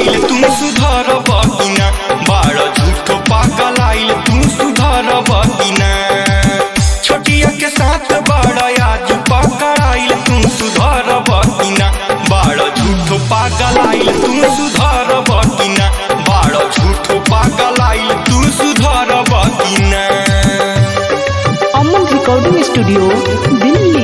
आइल तू सुधर बकिना बाड़ झूठो पागल आइल तू सुधर बकिना छोटिया के साथ बड़ा आज पकड़ आइल तू सुधर बकिना बाड़ झूठो पागल आइल तू सुधर बकिना बाड़ झूठो पागल आइल तू सुधर बकिना अमन रिकॉर्डिंग स्टूडियो दिल्ली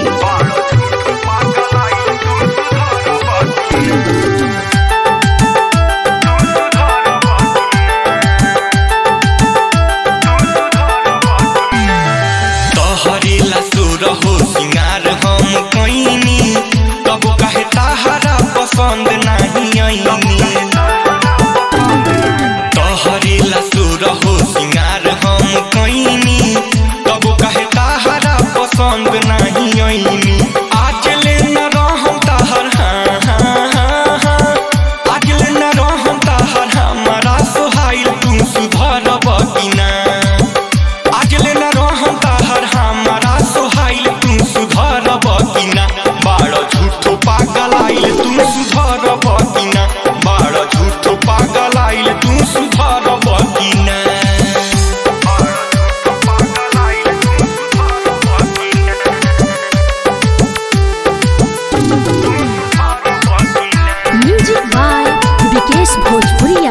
तोहरेला सुर हो सिंगार हम कईनी तब कहे ताहरा पसंद नहीं आईनी तोहरेला सुर हो सिंगार हम कईनी तब कहे ताहरा पसंद नहीं आईनी आज ले न रहम ताहर हाँ हाँ हाँ हाँ आज ले न रहम ताहर हमारा सोहाइल तू सुधर बकिना आज ले न रहम ताहर हमारा सोहाइल तू सुधर बकिना बाड़ झूठो पागल आइल तू सुधर बकिना बाड़ झूठो पागल आइल तू सुधर बकिना म्यूजिक बाय विकेश भोजपुरिया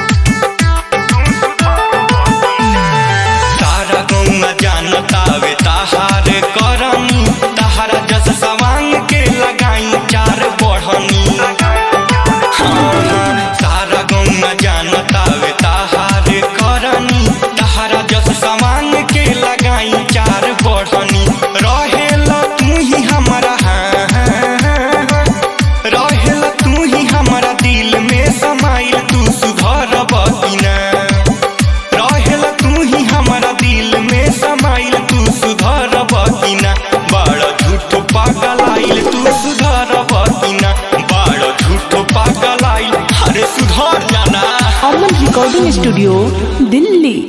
तारा गौना जानतावे ताहार करनी ताहारा जस सवांग के लगाई चार बढ़नी हाँ, हाँ, तारा गौना जानतावे ताहार करनी ताहारा जस सवांग के लगाई चार बढ़नी रहेला तू ही हमारा हाँ हाँ हाँ हाँ रहेला तू ही हमारा दिल में समाइल तू सुधर बकिना रहेला तू ही हमारा दिल में समाइल तू सुधर बकिना बड़ झूठो पागल आइल तू सुधर बकिना बड़ झूठो पागल आइल अरे सुधर जाना अमन रिकॉर्डिंग स्टूडियो दिल्ली